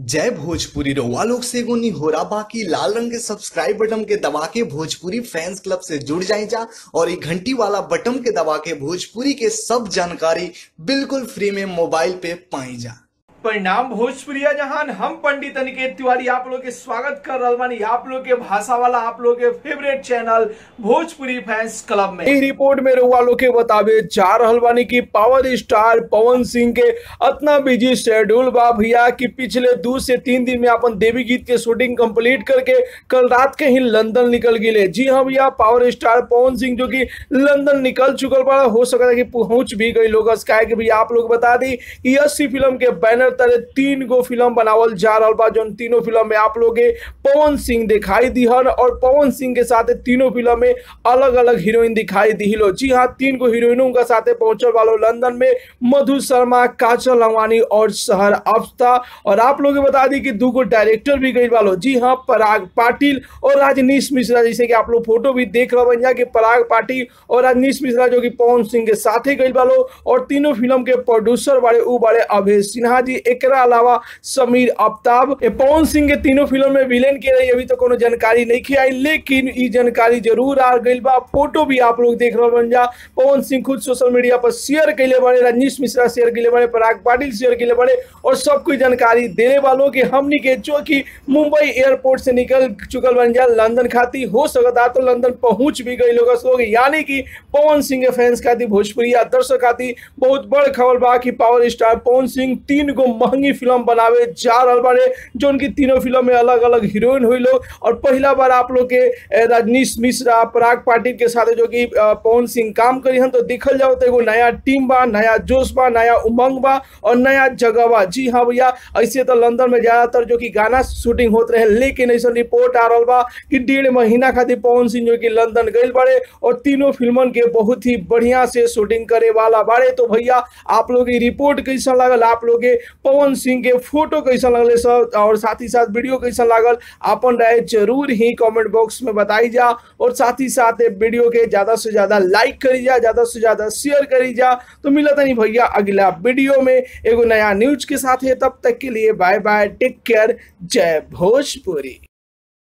जय भोजपुरी रउआ लोग से एगो निहोरा बाकी लाल रंग के सब्सक्राइब बटन के दबा के भोजपुरी फैंस क्लब से जुड़ जाए जा और ये घंटी वाला बटन के दबा के भोजपुरी के सब जानकारी बिल्कुल फ्री में मोबाइल पे पाई जा परिणाम भोजपुरिया जहान हम पंडित अनिकेत तिवारी आप लोग के स्वागत कर रहल बानी आप लोग के भाषा वाला आप लोग के favourite channel Bhojpuri fans club में ई रिपोर्ट में रउआ लोग के बतावे जा रहल बानी कि पावर स्टार पवन सिंह के अतना बिजी शेड्यूल बा भैया कि पिछले दो से तीन दिन में अपन देवी गीत के शूटिंग कंप्लीट करके कल रात के ही लंदन निकल गए जी हाँ भैया पावर स्टार पवन सिंह जो कि लंदन निकल चुकल बा हो सकता है कि पहुंच भी गई लोग काहे कि भैया आप लोग बता दी कि अस्सी फिल्म के बैनर तले तीन गो फिल्म बनावल जा रहा बा जौन तीनों फिल्म में आप लोग के पवन सिंह दिखाई दिहन और पवन सिंह के साथ तीनों फिल्म में अलग अलग हीरोइन दिखाई दिलो जी हाँ तीन गो हीरोइनों के साथ पहुंचल वालो लंदन में मधु शर्मा काजल लवानी और शहर अफ्ता और आप लोग के बता दी कि दो गो डायरेक्टर भी गई वालो जी हाँ पराग पाटिल और राजनीश मिश्रा जैसे कि आप लोग फोटो भी देख रहे बन कि पराग पाटिल और राजनीश मिश्रा जो कि पवन सिंह के साथ गई वालो और तीनों फिल्म के प्रोड्यूसर बड़े उ बड़े अभय सिन्हा जी एकरा अलावा समीर आफ्ताब ए पवन सिंह के तीनों फिल्म में विलेन के रही अभी तो कोनो जानकारी नहीं खी आई लेकिन ई जानकारी जरूर आ गई बा फोटो भी आप लोग देख रहे बन जा पवन सिंह खुद सोशल मीडिया पर शेयर कैले बड़े रजनीश मिश्रा शेयर कैले बड़े पराग पाटिल शेयर कैले बड़े और सब कोई जानकारी देने वालों के हमनी के जो कि मुंबई एयरपोर्ट से निकल चुकल बन जा लंदन खाती हो सकता तो लंदन पहुंच भी गई लोग लोग यानी कि पवन सिंह के फैंस खाती भोजपुरी या दर्शक खाती बहुत बड़ खबर बा कि पावर स्टार पवन सिंह तीन गो महंगी फिल्म बनावे जा रहा बारे जो उनकी तीनों फिल्म में अलग अलग हीरोइन हुई लोग और पहला बार आप लोग के ए, रजनीश मिश्रा पराग पाटिल के साथ जो कि अ, पवन सिंह काम करी हन तो देखल जाओ तो एगो नया टीम बा नया जोश बा नया उमंग बा और नया जगह बा जी हाँ भैया ऐसे तो लंदन में ज्यादातर जो कि गाना शूटिंग होत रहे लेकिन ऐसा रिपोर्ट आ रहा बा कि डेढ़ महीना खातिर पवन सिंह जो कि लंदन गए बारे और तीनों फिल्मन के बहुत ही बढ़िया से शूटिंग करे वाला बारे तो भैया आप लोग की रिपोर्ट कैसा लागल आप लोग के पवन सिंह के फोटो कैसा लगले सब और साथ ही साथ वीडियो कैसा लागल अपन राय जरूर ही कमेंट बॉक्स में बताई जा और साथ ही साथ ये वीडियो के ज्यादा से ज्यादा लाइक करी जा ज्यादा से ज्यादा शेयर करी जा तो मिलता नहीं भैया अगला वीडियो में एगो नया न्यूज के साथ है तब तक के लिए बाय बाय टेक केयर जय भोजपुरी